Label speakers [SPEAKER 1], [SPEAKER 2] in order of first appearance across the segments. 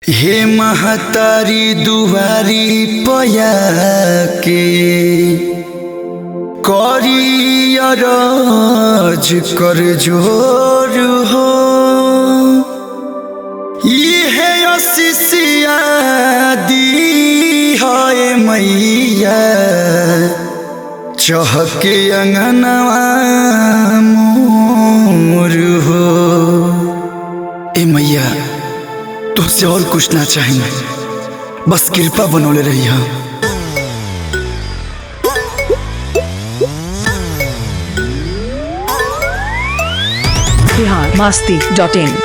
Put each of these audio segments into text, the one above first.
[SPEAKER 1] हे महतारी दुआरी पया के करियरज कर जोर हो इहे अशिषिया दी है मैया चहके अंगनवा मोर हो ए मैया तुझसे और कुछ ना चाहिए बस कृपा बनोले रही हाँ
[SPEAKER 2] बिहार मास्ती डॉट इन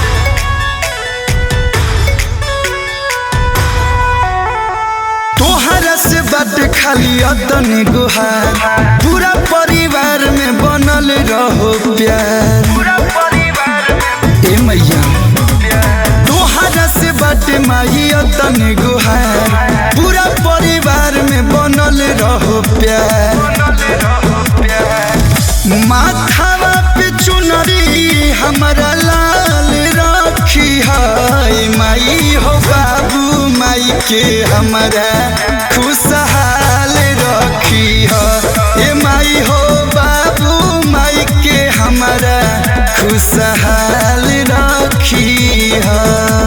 [SPEAKER 1] तोहरा से बात खाली अतन गुहार पूरा परिवार में बनल रहो प्यार ए मैया तोहरा से बात माही अतन गुहार पूरा परिवार में बनल रहो प्यार माथावा पे चुनरी हमारा लाल रखी है माई हो बाबू माई के हमारा खुशहाल रखी है ए माई हो बाबू माई के हमारा खुशहाल रखी है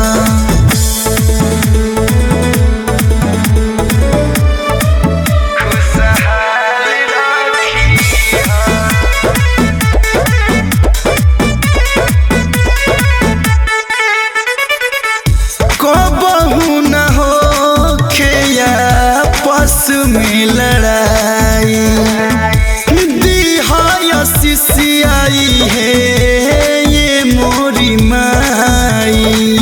[SPEAKER 1] कबहू न हो खेया पस में लड़ाई दिहाया सिसियाई है ये मोरी माई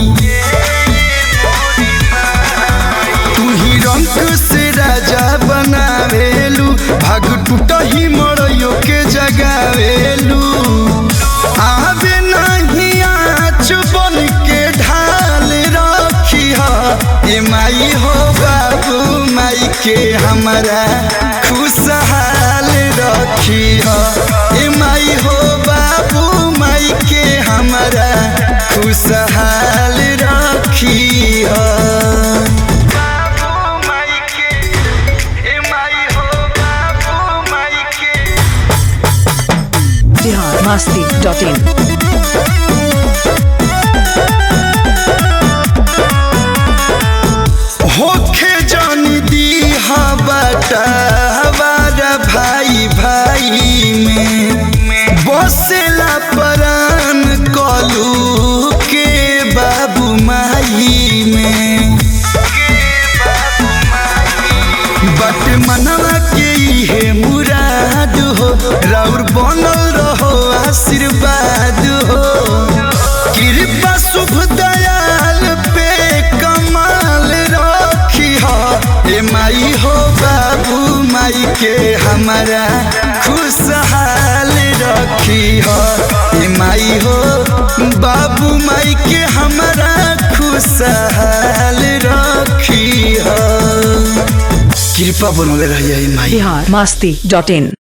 [SPEAKER 1] तू ही रंग से राजा बनावेलू भाग टूटा ही मड़ियो के जगावेलू आवे नहीं आँच बन के ढाल रखी है ए माई हो बाबू माई के हमारा खुशहाल रखी है ए माई हो बाबू माई के हमारा खुशहाल रखी है
[SPEAKER 2] बिहार मास्ती डॉट इन
[SPEAKER 1] होखे जानी दी बटा हमारा भाई भाई में बसेला परान कलू के बाबू माई में बट मनवा के इहे मुराद हो राउर बनल रहो आशीर्वाद हो कृपा शुभ दयाल पे कमाल रखी हो ए माई हो बाबू माई के हमारा खुशहाल रखी हो ए माई हो बाबू माई के हमारा खुशहाल रखी हो कृपा बनोले रहिए माई
[SPEAKER 2] बिहार मास्ती डॉट इन